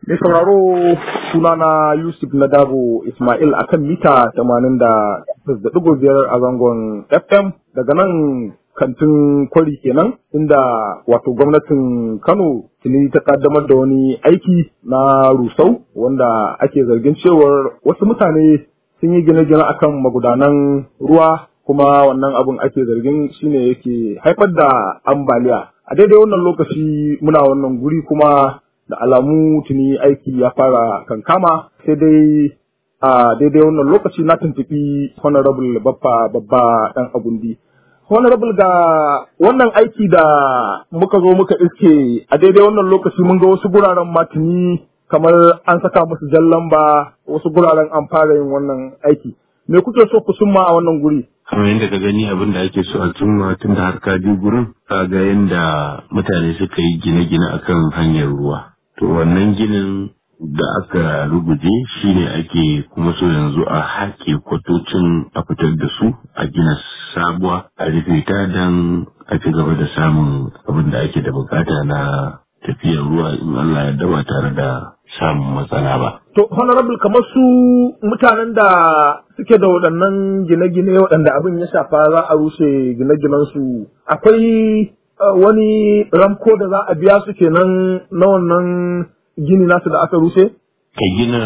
Mai sauraro sunana Yusuf Nadabo Ismail akan mita 88.5 a zangon FM daga nan kantin kwari kenan inda wato gwamnatin Kano tuni ta kaddamar da wani aiki na rusau wanda ake zargin cewar wasu mutane sun yi gine-gine akan magudanan ruwa kuma wannan abin ake zargin shine yake haifar da ambaliya a daidai wannan lokaci muna wannan guri kuma da alamu tuni aiki ya fara kankama sai dai a daidai wannan lokaci na tuntuɓi honorable babba babba dan agundi honorable ga wannan aiki da muka zo muka iske a daidai wannan lokaci mun ga wasu guraren matuni kamar an saka musu jan lamba wasu guraren an fara yin wannan aiki me kuke so ku summa a wannan guri kamar yadda ka gani abin da ake so a cimma tun da har ka je gurin ka ga yadda mutane suka yi gine-gine akan hanyar ruwa to wannan ginin da aka ruguje shine ake kuma so yanzu a haƙe kwatocin a fitar da su a gina sabuwa a rufe ta don a ci gaba da samun abin da ake da bukata na tafiyar ruwa in Allah ya daba tare da samun matsala ba. To, honorable kamar su mutanen da suke da waɗannan gine-gine waɗanda abin ya shafa za a rushe gine-ginensu, akwai wani ramko da za a biya su kenan na wannan gini nasu da aka rushe? Ka gina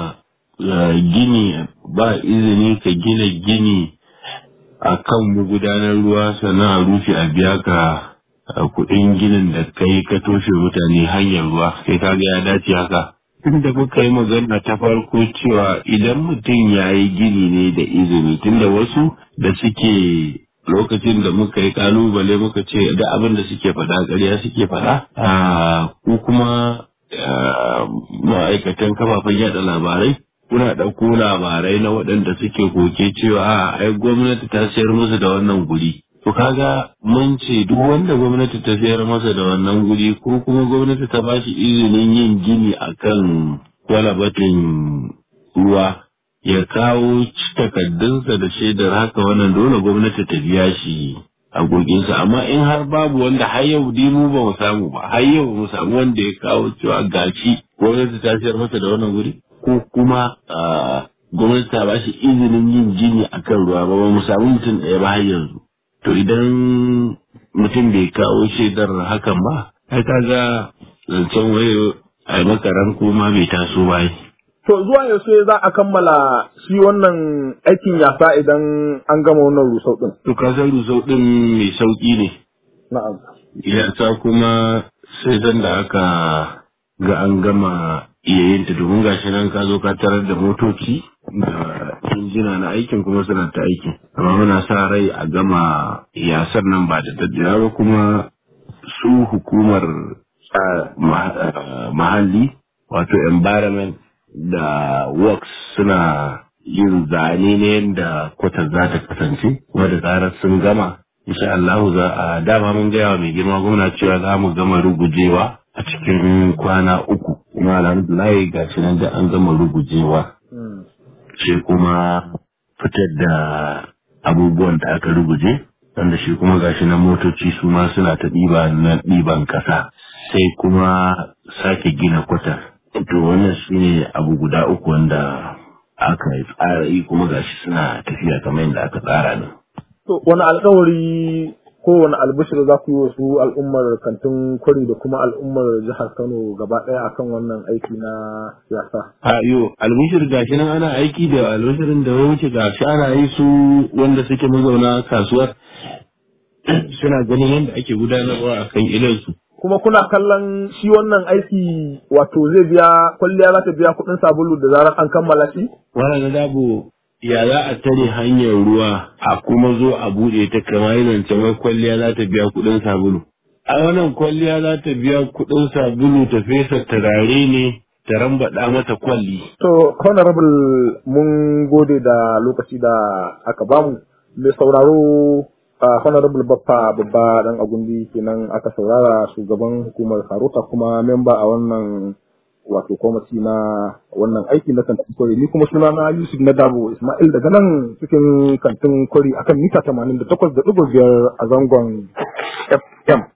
gini ba izini ka gina gini a kan magudanar ruwa sannan a rufe a biya ka kuɗin ginin da kai ka toshe mutane hanyar ruwa sai ka ga ya dace haka. Tunda muka yi magana ta farko cewa idan mutum ya yi gini ne da izini tunda wasu da suke lokacin da muka yi kalubale muka ce da abin da suke faɗa ƙarya suke faɗa ko kuma ma'aikatan kafafen yada labarai kuna ɗauko labarai na waɗanda suke koke cewa a ai gwamnati ta sayar musu da wannan guri to kaga mun ce duk wanda gwamnati ta sayar masa da wannan guri ko kuma gwamnati ta bashi izinin yin gini akan kwalabatin ruwa ya kawo takaddunsa da shaidar haka wannan dole gwamnati ta biya shi agoginsa amma in har babu wanda har yau dai mu ba mu samu ba har yau mu samu wanda ya kawo cewa gashi gwamnati ta sayar masa da wannan guri ko kuma gwamnati ta bashi izinin yin gini akan ruwa ba ba mu samu mutum ɗaya ba har yanzu to idan mutum bai kawo shaidar hakan ba ai kaga zancen waye a makaran ma bai taso ba To zuwa yaushe za a kammala shi wannan aikin yasa idan an gama wannan rusau ɗin? To ka san rusau ɗin mai sauƙi ne. Na'am. Yasa kuma sai zan da aka ga an gama iya yin ta domin gashi nan ka zo ka tarar da motoci da injina na aikin kuma suna ta aikin. Amma muna sa rai a gama yasar nan ba da daddawa ba kuma su hukumar mahalli wato environment da works suna yin zane ne yadda kwatar za ta kasance kuma da zarar sun gama insha Allah za a dama mun gaya wa mai girma gwamna cewa za mu gama rugujewa a cikin kwana uku kuma alhamdulillah ga shi nan da an gama rugujewa sai kuma fitar da abubuwan da aka ruguje wanda shi kuma gashi nan motoci su ma suna ta ɗiba na ɗiban ƙasa sai kuma sake gina kwatar To wannan shi ne abu guda uku wanda aka tsara yi kuma gashi suna tafiya kamar yadda aka tsara ne. To wani alkawari ko wani albishir za ku yi wa su al'ummar kantin kwari da kuma al'ummar jihar Kano gaba ɗaya akan wannan aiki na siyasa. A yo albishir gashi nan ana aiki da albishirin da ya wuce gashi ana yi su wanda suke mazauna kasuwar suna ganin yadda ake gudanarwa a kan ilinsu. kuma kuna kallon shi wannan aiki wato zai biya kwalliya za ta biya kuɗin sabulu da zarar an kammala shi? Wannan na dabo ya za a tare hanyar ruwa a kuma zo a buɗe ta kamar zancen wai kwalliya za ta biya kuɗin sabulu. A wannan kwalliya za ta biya kuɗin sabulu ta fesa turare ne ta rambaɗa mata kwalli. To, honorable mun gode da lokaci da aka bamu. Mai sauraro a honorable baffa babba dan agundi kenan aka saurara shugaban hukumar karota kuma memba a wannan wato kwamiti na wannan aiki na kantin kwari ni kuma suna na yusuf na dabo ismail daga nan cikin kantin kwari akan mita 88.5 a zangon fm